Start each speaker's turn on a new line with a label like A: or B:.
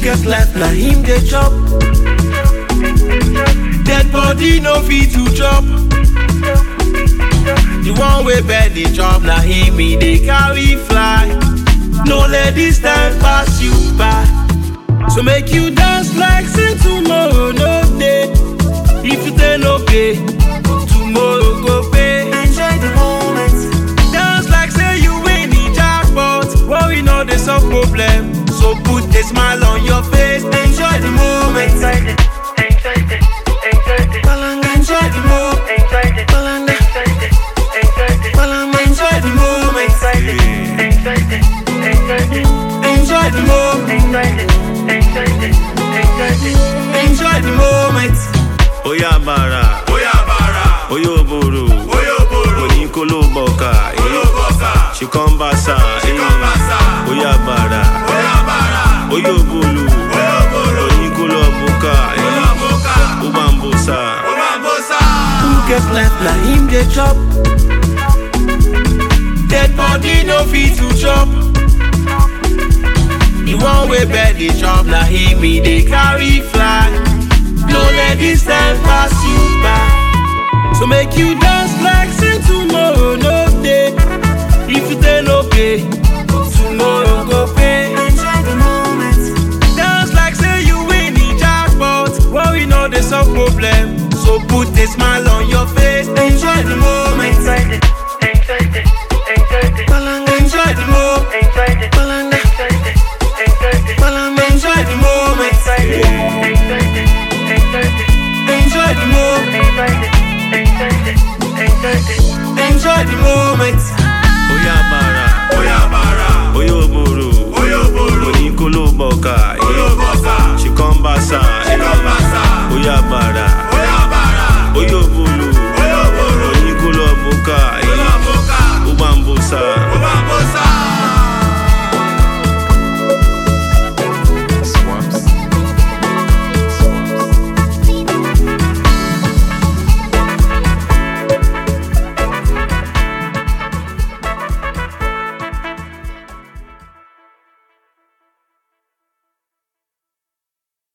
A: get life na him dey chop. Dead body no fit to chop. The one wey bed dey chop na him e dey carry fly. No let this time pass you by. So make you dance like say tomorrow no dey. If you dey no pay, tomorrow go pay.
B: Enjoy the moment.
A: Dance like say you win the jackpot. Worry no dey solve problem. So put a smile on your face. Enjoy the moment.
B: Enjoy the, enjoy the, enjoy the,
A: Palanga, enjoy the moment.
B: enjoy the,
A: Palanga,
B: enjoy the, enjoy the,
A: Palanga, enjoy the moment.
B: enjoy the, enjoy the,
A: Enjoy the moment.
B: enjoy the, enjoy the, enjoy the.
A: Enjoy the moment.
C: Oya bara,
D: Oya bara,
C: oyo boro,
D: oyo boro,
C: oni kolo boka, eh.
D: olobosa,
C: She come basa, eh.
D: come basa.
C: Oya bara,
D: oya bara,
C: oyo bolo,
D: oyo boro,
C: oni kolo boka, eh.
D: oloboka,
C: Ubambosa,
D: obambosa.
A: Who get life na him dey chop. Dead body no fit to chop. The one wey bed dey chop na him e dey carry fly. No let this time pass you by. So make you dance like say tomorrow no dey. If you dey no pay, tomorrow go pay.
B: Enjoy the moment.
A: Dance like say you win the jackpot. Worry no dey solve problem. So put a smile on your face. Enjoy the moment.
B: Enjoy the, enjoy the, enjoy the,
A: Palanga, enjoy the moment.
B: enjoy the,
A: Palanga,
B: enjoy the, enjoy the,
A: Palanga, enjoy the moment.
B: enjoy the, enjoy the, enjoy the,
A: Enjoy the moment.
B: enjoy the, enjoy the, enjoy the.
A: Enjoy the moment.